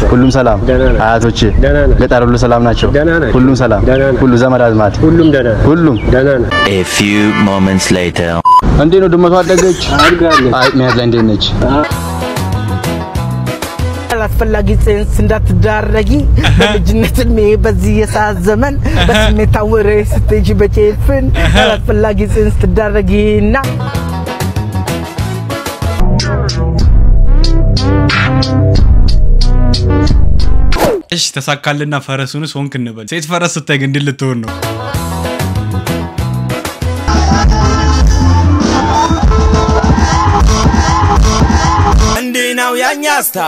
ሁሉም ሰላም፣ ደህና ነን። አያቶቼ ደህና ነን። ገጠር ሁሉ ሰላም ናቸው፣ ደህና ናቸው። ሁሉም ሰላም፣ ደህና ነን። ሁሉ ዘመድ አዝማድ፣ ሁሉም ደህና ነን። ሁሉም ደህና ነን። A few moments later. እንዴት ነው ድመቷ አደገች? አድጋለች። አይ ሚያት ላይ እንዴት ነች? አላስፈላጊ ጽንስ እንዳትዳረጊ በልጅነት እድሜ በዚህ የሰዓት ዘመን በስሜት ታውሬ ስትሄጂ በጭፍን አላስፈላጊ ጽንስ ትዳረጊና እሺ ተሳካልና ፈረሱንስ ሆንክ እንበል። ሴት ፈረስ ስታይ ግን እንዴት ልትሆን ነው? እንዲህ ነው የኛ ስታ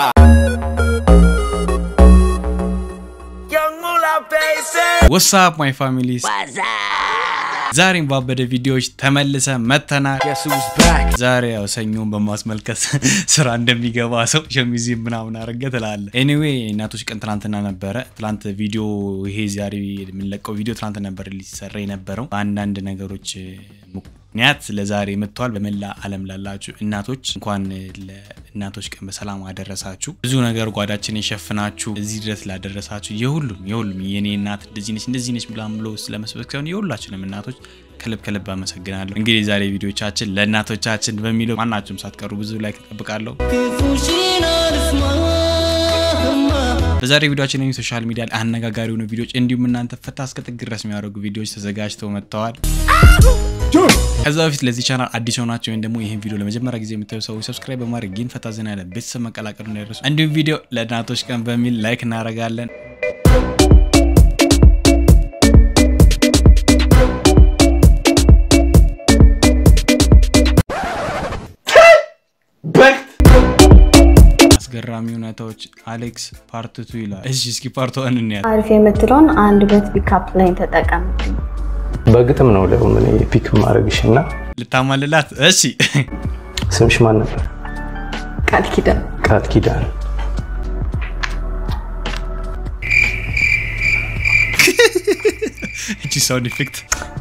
ወሳፕ ማይ ፋሚሊስ ዛሬም ባበደ ቪዲዮዎች ተመልሰ መተናል። ዛሬ ያው ሰኞን በማስመልከት ስራ እንደሚገባ ሰው ሸሚዝ ምናምን አረገ ትላለ። ኤኒዌይ እናቶች ቀን ትናንትና ነበረ። ትላንት ቪዲዮ ይሄ ዛሬ የምንለቀው ቪዲዮ ትናንት ነበር ሊሰራ የነበረው በአንዳንድ ነገሮች ምክንያት ለዛሬ መጥተዋል። በመላ ዓለም ላላችሁ እናቶች እንኳን ለእናቶች ቀን በሰላም አደረሳችሁ። ብዙ ነገር ጓዳችን የሸፍናችሁ እዚህ ድረስ ላደረሳችሁ የሁሉም የሁሉም የኔ እናት እንደዚህ ነች እንደዚህ ነች ብላም ብሎ ስለመስበክ ሳይሆን የሁላችንም እናቶች ከልብ ከልብ አመሰግናለሁ። እንግዲህ የዛሬ ቪዲዮቻችን ለእናቶቻችን በሚለው ማናችሁም ሳትቀሩ ብዙ ላይ እጠብቃለሁ። በዛሬ ቪዲዮችን የሚ ሶሻል ሚዲያ ላይ አነጋጋሪ የሆኑ ቪዲዮዎች እንዲሁም እናንተ ፈታ እስከ ጥግ ድረስ የሚያደርጉ ቪዲዮዎች ተዘጋጅተው መጥተዋል። ከዛ በፊት ለዚህ ቻናል አዲስ ሆናቸው ወይም ደግሞ ይህን ቪዲዮ ለመጀመሪያ ጊዜ የምታዩ ሰዎች ሰብስክራይብ በማድረግ ይህን ፈታ ዘና ያለ ቤተሰብ መቀላቀሉ እንዳይረሱ። እንዲሁም ቪዲዮ ለእናቶች ቀን በሚል ላይክ እናደርጋለን። አስገራሚ እውነታዎች አሌክስ ፓርትቱ ይላል። እሺ እስኪ ፓርት ዋን እንያት። አሪፍ የምትለውን አንድ ሁለት ፒካፕ ላይ ተጠቀም። በግጥም ነው ደግሞ እኔ ፒክ ማድረግሽ እና ልታማልላት። እሺ ስምሽ ማን ነበር? ቃል ኪዳን ቃል ኪዳን። እቺ ሳውንድ ኢፌክት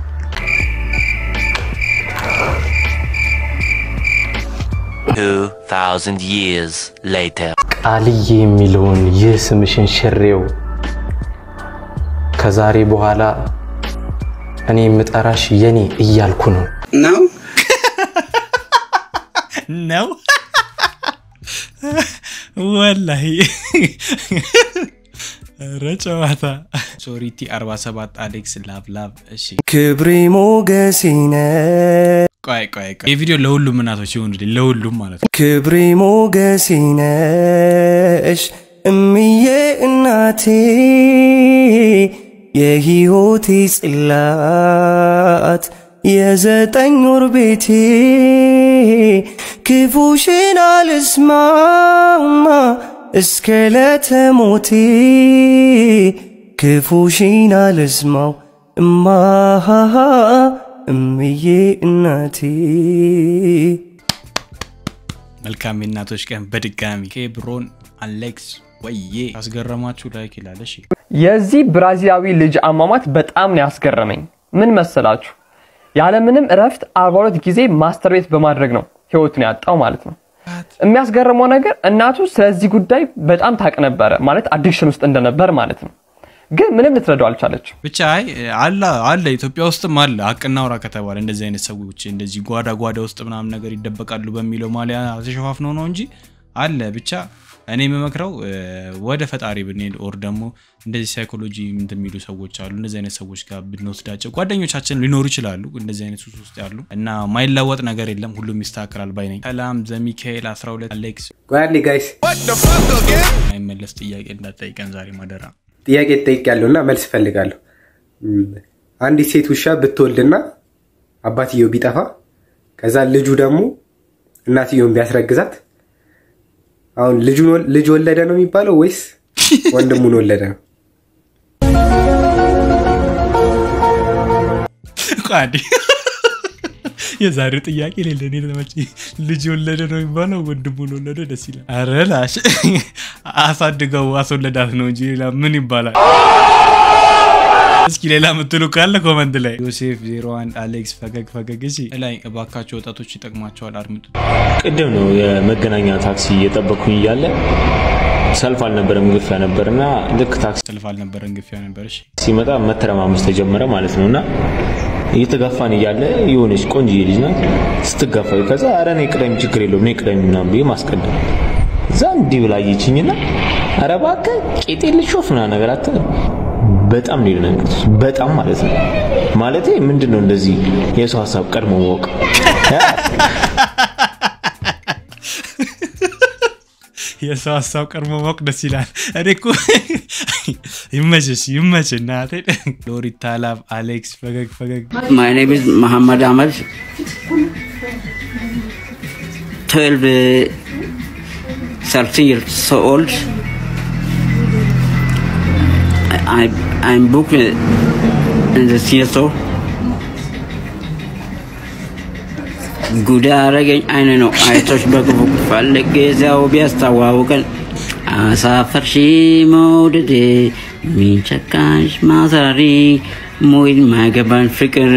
Two thousand years later. ቃልዬ የሚለውን ይህ ስምሽን ሽሬው ከዛሬ በኋላ እኔ የምጠራሽ የኔ እያልኩ ነው። ነው ወላሂ ኧረ ጨዋታ ሶሪቲ 47 አሌክስ ላቭላቭ እሺ ክብሬ ሞገሴነ ቆይ ቆይ ቆይ የቪዲዮ ለሁሉም እናቶች ይሁን ለሁሉም ማለት ነው ክብሬ ሞገሴነሽ እምዬ እናቴ የሕይወቴ ጽላት የዘጠኝ ወር ቤቴ ክፉሽን አልስማማ እስከ ለተሞቴ ክፉሽን አልስማው እማሃሃ እምዬ እናቴ መልካም የእናቶች ቀን በድጋሚ ኬብሮን አሌክስ ወዬ አስገረማችሁ ላይክ ይላል እሺ የዚህ ብራዚላዊ ልጅ አሟሟት በጣም ነው ያስገረመኝ። ምን መሰላችሁ? ያለምንም እረፍት 42 ጊዜ ማስተር ቤት በማድረግ ነው ህይወቱን ያጣው ማለት ነው። የሚያስገርመው ነገር እናቱ ስለዚህ ጉዳይ በጣም ታቅ ነበረ፣ ማለት አዲክሽን ውስጥ እንደነበር ማለት ነው። ግን ምንም ልትረዳው አልቻለችም። ብቻ አይ አለ አለ ኢትዮጵያ ውስጥም አለ አቅናውራ ከተባለ እንደዚህ አይነት ሰዎች እንደዚህ ጓዳ ጓዳ ውስጥ ምናምን ነገር ይደበቃሉ በሚለው ማሊያ ተሸፋፍነው ነው እንጂ አለ ብቻ እኔ የምመክረው እ፣ ወደ ፈጣሪ ብንሄድ ኦር ደግሞ እንደዚህ ሳይኮሎጂ እንትን የሚሉ ሰዎች አሉ እንደዚህ አይነት ሰዎች ጋር ብንወስዳቸው ጓደኞቻችን ሊኖሩ ይችላሉ እንደዚህ አይነት ሱስ ውስጥ ያሉ እና ማይለወጥ ነገር የለም ሁሉም ይስተካከላል ባይ ነኝ ሰላም ዘሚካኤል 12 አሌክስ ቆያሌ ጋይስ አይመለስ ጥያቄ እንዳትጠይቀን ዛሬ ማደራ ጥያቄ ትጠይቃለሁ እና መልስ እፈልጋለሁ። እም፣ አንዲት ሴት ውሻ ብትወልድና አባትየው ቢጠፋ ከዛ ልጁ ደግሞ እናትየውን ቢያስረግዛት አሁን ልጁን ወል- ልጅ ወለደ ነው የሚባለው ወይስ ወንድሙን ወለደ ነው? ቋዲ የዛሬው ጥያቄ ሌለ እኔ ተመቸ ልጅ ወለደ ነው የሚባለው ወንድሙን ወለደ ደስ ይላል አረ ላሽ አሳድገው አስወለዳት ነው እንጂ ሌላ ምን ይባላል እስኪ ሌላ የምትሉ ካለ ኮመንት ላይ ዮሴፍ 01 አሌክስ ፈገግ ፈገግ እሺ ላይ እባካቸው ወጣቶች ይጠቅማቸዋል አድምጡ ቅድም ነው የመገናኛ ታክሲ እየጠበኩኝ እያለ ሰልፍ አልነበረም ግፊያ ነበር እና ልክ ታክሲ ሰልፍ አልነበረም ግፊያ ነበር። እሺ ሲመጣ መተረማመስ ተጀመረ ማለት ነው እና እየተጋፋን እያለ የሆነች ቆንጆዬ ልጅ ናት ስትጋፋ፣ ከዛ ኧረ እኔ ቅደም ችግር የለውም እኔ ቅደም ምናምን ብዬ ማስቀደም እዛ እንዲህ ብላ አየችኝና ኧረ እባክህ ቄጤ ልሾፍ ምናምን ነገር አትል በጣም ነው የደነገጥኩት። በጣም ማለት ነው ማለቴ ምንድን ነው እንደዚህ የሰው ሀሳብ ቀድሞ ማወቅ የሰው ሀሳብ ቀድሞ ማወቅ ደስ ይላል። እኔ እኮ ይመችሽ ይመች እናቴ። ሎሪታ ላቭ አሌክስ ፈገግ ፈገግ My name is Muhammad Ahmad. 12, uh, 13 years so old. I, I'm booked in the CSO. ጉዳ አረገኝ አይነ ነው አይቶች በክፉ ፈልጌ እዚያው ቢያስተዋውቀን አሳፈርሺ መውደዴ ሚንቸካሽ ማሰሪ ሙይን ማይገባን ፍቅር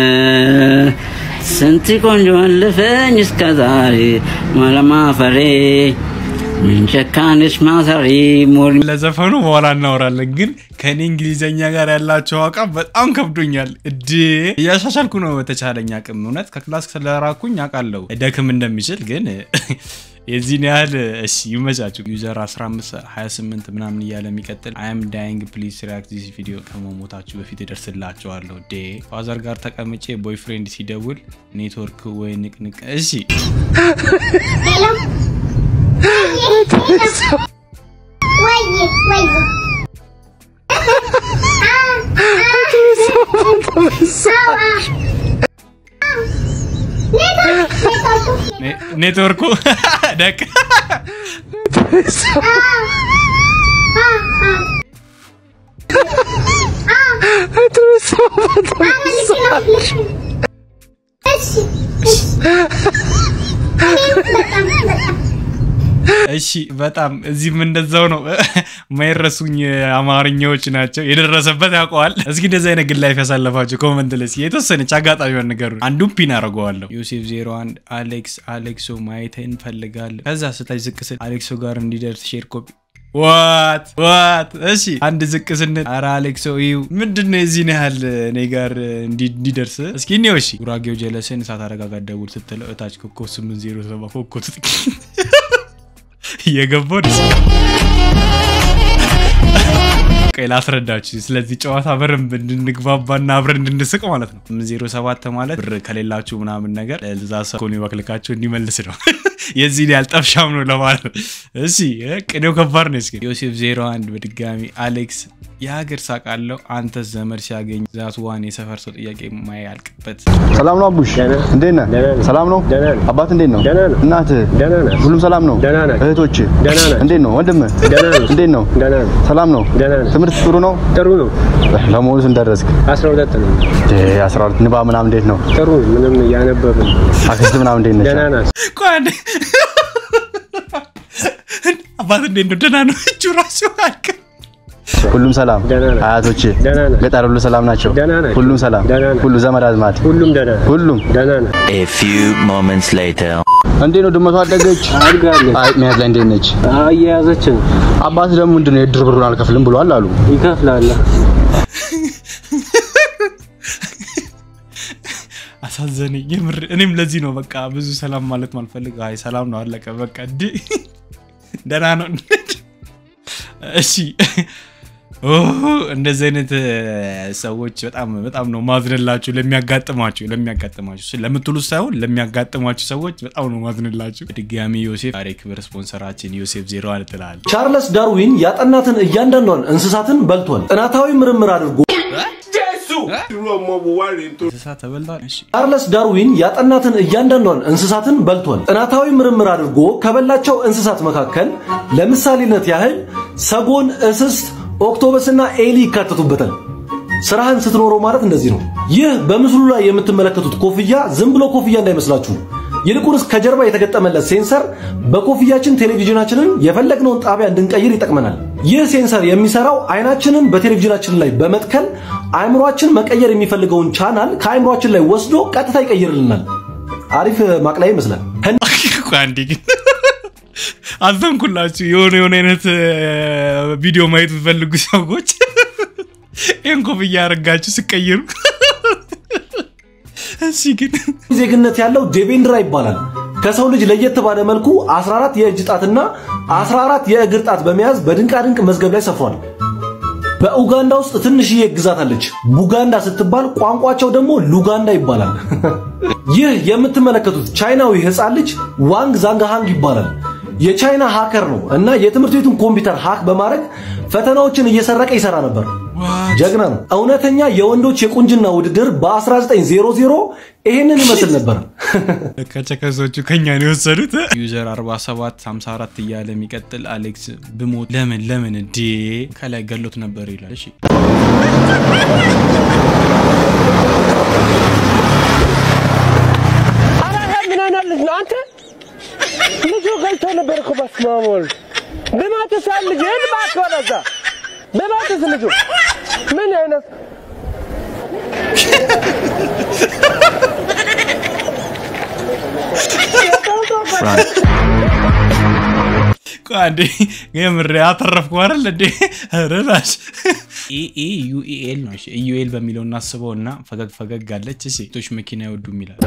ስንት ቆንጆ አለፈኝ እስከ ዛሬ ማለማፈሬ ሚንቸካንሽ ማሰሪ ሙር ለዘፈኑ በኋላ እናወራለን። ግን ከኔ እንግሊዘኛ ጋር ያላቸው አቋም በጣም ከብዶኛል። እድ እያሻሻልኩ ነው በተቻለኝ አቅም። እውነት ከክላስ ስለራኩኝ አውቃለሁ ደክም እንደሚችል ግን የዚህን ያህል እሺ ይመቻችሁ። ዩዘር 15 28 ምናምን እያለ የሚቀጥል አይም ዳይንግ ፕሊዝ ሪያክት ዚስ ቪዲዮ ከመሞታችሁ በፊት እደርስላችኋለሁ። ዴ ፋዘር ጋር ተቀምጬ ቦይፍሬንድ ሲደውል ኔትወርክ ወይ ንቅንቅ። እሺ ኔትወርኩ ደቅ እሺ በጣም እዚህም እንደዛው ነው። ማይረሱኝ አማርኛዎች ናቸው። የደረሰበት ያውቀዋል። እስኪ እንደዚህ አይነት ግን ላይፍ ያሳለፋቸው ኮመንት ላይ እስኪ የተወሰነች አጋጣሚውን ንገሩ። አንዱን ፒን አደርገዋለሁ። ዮሴፍ 01 አሌክስ አሌክሶ ማየት እንፈልጋለን። ከዛ ስታች ዝቅ ስል አሌክሶ ጋር እንዲደርስ ሼር ኮፒ ዋት ዋት እሺ አንድ ዝቅ ስንል አረ አሌክሶ ይው ምንድን ነው የዚህን ያህል እኔ ጋር እንዲደርስ እስኪ እኔው እሺ ጉራጌው ጀለስን እሳት አረጋጋ ደውል ስትለው እታች ኮኮብ 807 ኮኮብ እየገባው ደስ ቆይ ላስረዳችሁ። ስለዚህ ጨዋታ በደንብ እንድንግባባና አብረን እንድንስቅ ማለት ነው። ዜሮ ሰባት ማለት ብር ከሌላችሁ ምናምን ነገር ለዛ ሰው ኮኒ ባክልካቸው እንዲመልስ ነው። የዚህን ያህል ጠፍሻም ነው ለማለት ነው። እሺ ቅኔው ከባድ ነው። እስኪ ዮሴፍ ዜሮ አንድ በድጋሚ አሌክስ የሀገር ሳቅ አለው። አንተ ዘመድ ሲያገኝ ዛት ዋን የሰፈር ሰው ጥያቄ ማያልቅበት ሰላም ነው አቡሽ፣ እንዴት ነህ? ሰላም ነው አባት፣ እንዴት ነው እናትህ? ሁሉም ሰላም ነው? እህቶች እንዴት ነው? ወንድምህ እንዴት ነው? ሰላም ነው? ትምህርት ጥሩ ነው? ጥሩ ነው። ለመሆኑ ስንት ደረስክ? 12 ነው። 12 ንባብ ምናምን እንዴት ነው? ጥሩ ምንም እያነበብን። አክስት ምናምን እንዴት ነች? ደህና ናት። ቆይ አንዴ አባት እንዴት ነው? ደህና ነው። እጁ ራሱ አልክ ሁሉም ሰላም አያቶች ገጠር ሁሉ ሰላም ናቸው ሁሉም ሰላም ሁሉ ዘመድ አዝማድ ሁሉም ደህና ሁሉም ደህና ነው A few moments later. እንዴት ነው ድመቷ አደገች አድጋለች አይ መያዝ ላይ እንዴት ነች እየያዘች ነው አባት ደግሞ ምንድን ነው የድር ብሩን አልከፍልም ብሏል አሉ ይከፍላል አሳዘነኝ የምር እኔም ለዚህ ነው በቃ ብዙ ሰላም ማለት ማልፈልግ አይ ሰላም ነው አለቀ በቃ እንዲ ደህና ነው እሺ እንደዚህ አይነት ሰዎች በጣም በጣም ነው ማዝንላችሁ ለሚያጋጥማችሁ ለሚያጋጥማችሁ ለምትሉ ሳይሆን ለሚያጋጥማችሁ ሰዎች በጣም ነው ማዝንላችሁ ድጋሚ ዮሴፍ ዛሬ ክብር ስፖንሰራችን ዮሴፍ ዜሮ አለ ትላል ቻርለስ ዳርዊን ያጠናትን እያንዳንዷን እንስሳትን በልቷል ጥናታዊ ምርምር አድርጎ እንስሳ ተበልቷል እሺ ቻርለስ ዳርዊን ያጠናትን እያንዳንዷን እንስሳትን በልቷል ጥናታዊ ምርምር አድርጎ ከበላቸው እንስሳት መካከል ለምሳሌነት ያህል ሰጎን እስስት ኦክቶበስና ኤሊ ይካተቱበታል። ስራህን ስትኖረው ማለት እንደዚህ ነው። ይህ በምስሉ ላይ የምትመለከቱት ኮፍያ ዝም ብሎ ኮፍያ እንዳይመስላችሁ። ይልቁንስ ከጀርባ የተገጠመለት ሴንሰር በኮፍያችን ቴሌቪዥናችንን የፈለግነውን ጣቢያ እንድንቀይር ይጠቅመናል። ይህ ሴንሰር የሚሰራው አይናችንን በቴሌቪዥናችን ላይ በመትከል አእምሯችን መቀየር የሚፈልገውን ቻናል ከአእምሯችን ላይ ወስዶ ቀጥታ ይቀይርልናል። አሪፍ ማቅለያ ይመስላል። አንዴ ግን አዘንኩላችሁ። የሆነ የሆነ አይነት ቪዲዮ ማየት የምትፈልጉ ሰዎች ይህን ኮፍያ ያደረጋችሁ ስቀይሩ እሺ ግን ዜግነት ያለው ዴቬንድራ ይባላል። ከሰው ልጅ ለየት ባለ መልኩ 14 የእጅ ጣትና 14 የእግር ጣት በመያዝ በድንቃድንቅ መዝገብ ላይ ሰፍሯል። በኡጋንዳ ውስጥ ትንሽዬ ግዛት አለች። ቡጋንዳ ስትባል ቋንቋቸው ደግሞ ሉጋንዳ ይባላል። ይህ የምትመለከቱት ቻይናዊ ህፃን ልጅ ዋንግ ዛንጋሃንግ ይባላል። የቻይና ሃከር ነው እና የትምህርት ቤቱን ኮምፒውተር ሃክ በማድረግ ፈተናዎችን እየሰረቀ ይሰራ ነበር። ጀግና ነው። እውነተኛ የወንዶች የቁንጅና ውድድር በ1900 ይሄንን ይመስል ነበር። ከቸከሶቹ ከኛ ነው የወሰዱት። ዩዘር 47 54 እያለ የሚቀጥል አሌክስ ብሞት ለምን ለምን እንዴ ከላይ ገሎት ነበር ይላል። እሺ ምን አይነት ልጅ ነው አንተ? ልጁ ገልቶ ነበር እኮ በስመ አብ ወልድ ብማትስ ልጅ ሄድ እባክህ ወደዛ ብማትስ ልጁ ምን አይነት ቆይ አንዴ የምር አተረፍኩ አይደል እንዴ? ረላሽ ኤ ዩኤል ነው። እሺ ዩኤል በሚለው እናስበው እና ፈገግ ፈገግ አለች። እሺ ሴቶች መኪና አይወዱም ይላል።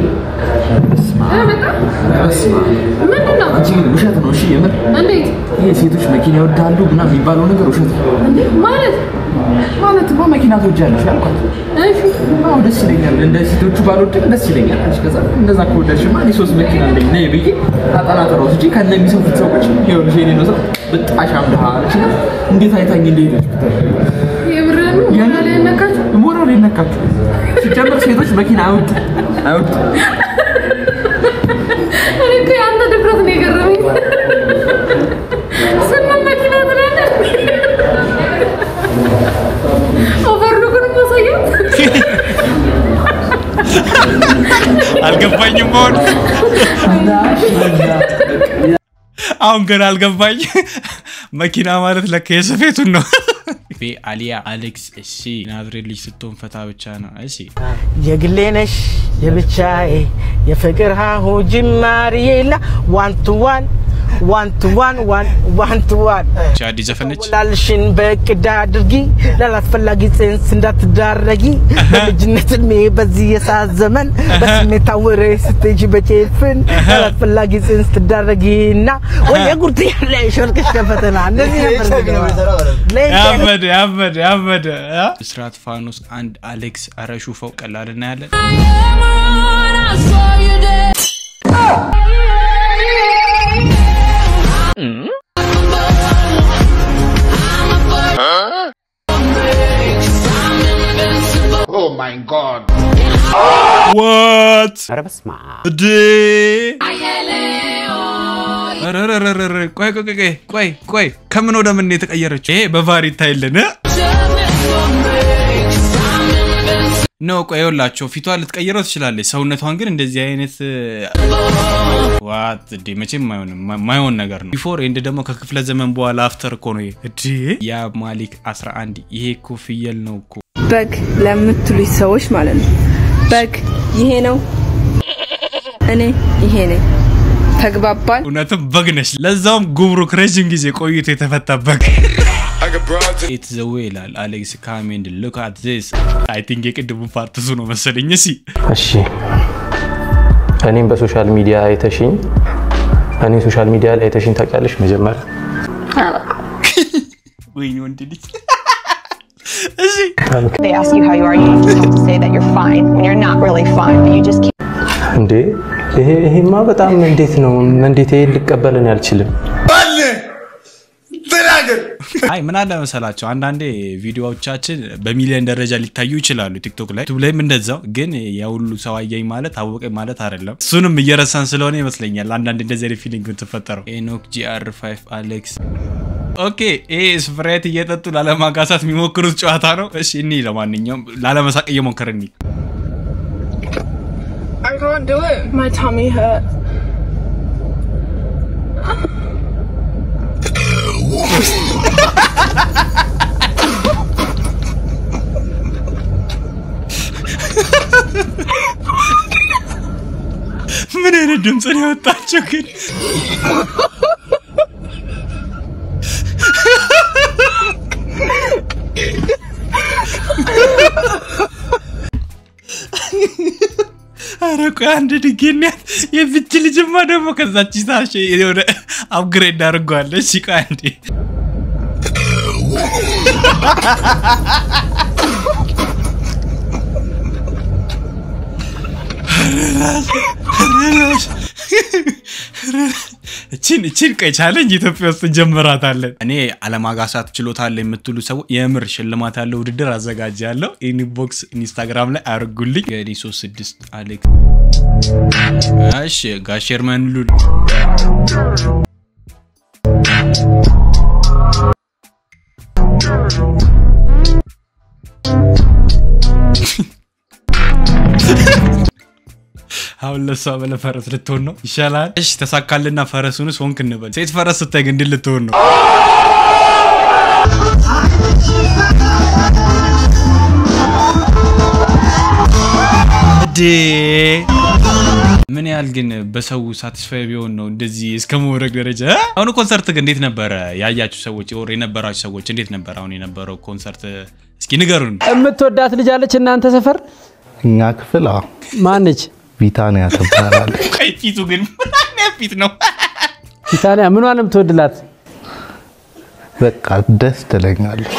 ምንድን ነው? አንቺ ግን ውሸት ነው። እሺ የምር እንዴት ይሄ ሴቶች መኪና ይወዳሉ ምናምን የሚባለው ነገር ውሸት ነው። እንዴ? ማለት ማለት እኮ መኪና ትወጃለሽ ያልኳት። እሺ አዎ ደስ ይለኛል። እንደ ሴቶቹ ባልወድም ደስ ይለኛል። አንቺ ከዛ እንደዛ ከወደድሽማ እኔ ሶስት መኪና አለኝ ነይ ብዬ አጠናጥረ ወስጄ ከነ የሚሰፉት ሰዎች ይኸውልሽ የኔ ነው ሰው በጣሻም ድሃ አለችና እንዴት አይታኝ እንደሄደች የምርህን ነው? ሞራል ያነካችሁ? ሞራል የነካችሁ ሲጀምር ሴቶች መኪና አይወዱ አይወዱ እኔ እኮ የአንተ ድፍረት ነው የገረመኝ። ስምንት መኪና ትላለህ? ኦቨርሉክን ማሳየት አልገባኝም። አሁን አሁን ገና አልገባኝ። መኪና ማለት ለካ የሰፌቱን ነው። ቤ አሊያ አሌክስ። እሺ ናዝሬት ልጅ ስትሆን ፈታ ብቻ ነው። እሺ የግሌ ነሽ የብቻዬ የፍቅር ሀሁ ጅማሬ የላ ዋን ቱ ዋን ዋን ቱ ዋን ዋን ቱ ዋን እቺ አዲስ ዘፈነች። ላልሽን በእቅድ አድርጊ ላላስፈላጊ ጽንስ እንዳትዳረጊ በልጅነት እድሜ በዚህ የሰዓት ዘመን በስሜት ታውሬ ስትሄጂ በጭፍን ላላስፈላጊ ጽንስ ትዳረጊና ወይ የጉርት ያለ ሾልክሽ ከፈተና እንደዚህ ነበር ያበደ ያበደ ያበደ ስርዓት ፋኖስ አንድ አሌክስ አረሹፈው ቀላል እናያለን። Oh my god. ዋት ኧረ በስመ አብ። እዴ ኧረ ኧረ ኧረ ኧረ ቆይ ቆይ ቆይ ቆይ ቆይ ከምን ወደ ምን ነው የተቀየረችው? ይሄ በቫር ይታይልን ኖ ቆይ ይኸውላቸው ፊቷ ልትቀይረው ትችላለች። ሰውነቷን ግን እንደዚህ አይነት ዋት እዴ መቼም አይሆንም፣ ማይሆን ነገር ነው። ቢፎር ኤንድ ደግሞ ከክፍለ ዘመን በኋላ አፍተር እኮ ነው ይሄ እዴ ያ ማሊክ 11 ይሄ እኮ ፍየል ነው እኮ በግ ለምትሉኝ ሰዎች ማለት ነው። በግ ይሄ ነው፣ እኔ ይሄ ነኝ። ተግባባል? እውነትም በግ ነች። ለዛውም ጉምሩክ ረዥም ጊዜ ቆይቶ የተፈታ በግ ኢት ዘ ዌይ ይላል አሌክስ ካሜንድ ሉክ አት ዚስ አይ ቲንክ የቅድሙ ፓርት እሱ ነው መሰለኝ። እሺ እሺ እኔም በሶሻል ሚዲያ አይተሽኝ እኔ ሶሻል ሚዲያ ላይ አይተሽኝ ታውቂያለሽ? መጀመሪያ ወይኔ ወንድ ልጅ They ask you how you are, you have to say that you're fine when you're not really fine, but you just keep. እንዴ ይሄ ይሄማ በጣም እንዴት ነው እንዴት ይሄን ልቀበልን አልችልም። አይ ምን አለ መሰላቸው አንዳንዴ ቪዲዮዎቻችን በሚሊዮን ደረጃ ሊታዩ ይችላሉ ቲክቶክ ላይ ዩቱብ ላይም እንደዛው ግን የሁሉ ሰው አየኝ ማለት አወቀኝ ማለት አይደለም እሱንም እየረሳን ስለሆነ ይመስለኛል አንዳንድ እንደዚህ አይነት ፊሊንግ የምትፈጠረው ኤኖክ ጂአር 5 አሌክስ ኦኬ ይሄ ስፕራይት እየጠጡ ላለማጋሳት የሚሞክሩት ጨዋታ ነው እሺ እኒ ለማንኛውም ላለመሳቅ እየሞከርን እኒ I can't do it. My tummy hurts. ምን አይነት ድምፅ ነው የወጣቸው ግን ኧረ ቆይ አንድ ድጌናት የፍች ልጅማ ደግሞ ከዛች ታሽ የሆነ አፕግሬድ አድርጓለች። ቆይ አንዴ እቺን እቺን ቀይ ቻለንጅ ኢትዮጵያ ውስጥ እንጀምራታለን። እኔ አለማጋሳት ችሎታ አለ የምትሉ ሰዎች የምር ሽልማት ያለው ውድድር አዘጋጃለሁ። ኢንቦክስ ኢንስታግራም ላይ አርጉልኝ። ገዲ 36 አሌክስ እሺ ጋሼርመን ሉል አሁን ለሷ በለ ፈረስ ልትሆን ነው ይሻላል። እሺ ተሳካልና ፈረሱንስ ሆንክ እንበል። ሴት ፈረስ ስታይ ግን እንዴት ልትሆን ነው? እዴ ምን ያህል ግን በሰው ሳቲስፋይ ቢሆን ነው እንደዚህ እስከ መውረድ ደረጃ? አሁን ኮንሰርት ግን እንዴት ነበረ? ያያችሁ ሰዎች ወር የነበራችሁ ሰዎች እንዴት ነበር አሁን የነበረው ኮንሰርት? እስኪ ንገሩን። የምትወዳት ልጅ አለች እናንተ ሰፈር? እኛ ክፍል አዎ፣ ማነች? ቢታንያ ትባላለች። ቀይ ፊቱ ግን ምን አይነት ፊት ነው? ቢታንያ ምኗን ነው የምትወድላት? በቃ ደስ ትለኛለች።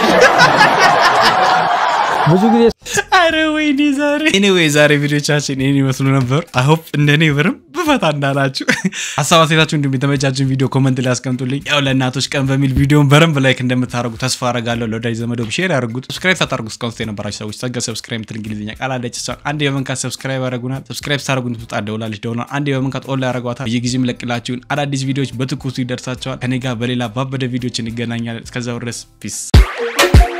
ብዙ ጊዜ አረ ወይኔ ዛሬ ኤኒዌይ ዛሬ ቪዲዮቻችን ይህን ይመስሉ ነበር። አይሆፕ እንደኔ ብርም ብፈታ እንዳላችሁ ሀሳብ አስተያየታችሁ እንዲሁም የተመቻችን ቪዲዮ ኮመንት ላይ አስቀምጡልኝ። ያው ለእናቶች ቀን በሚል ቪዲዮን በረንብ ላይክ እንደምታደርጉ ተስፋ አረጋለሁ። ለወዳጅ ዘመዶም ሼር ያደርጉት። ሰብስክራይብ ሳታደርጉ እስካሁን የነበራችሁ ሰዎች ጸጋ ሰብስክራይብ የምትል እንግሊዝኛ ቃል አለች። እሷን አንዴ በመንካት ሰብስክራይብ ያደረጉናል። ሰብስክራይብ ሳደርጉ ትውጣ ደውላለች ደውላ አንዴ በመንካት ኦላ ያደረጓታል። በየጊዜ የምለቅላችሁን አዳዲስ ቪዲዮዎች በትኩሱ ይደርሳቸዋል። ከኔ ጋር በሌላ ባበደ ቪዲዮች እንገናኛለን። እስከዛው ድረስ ፒስ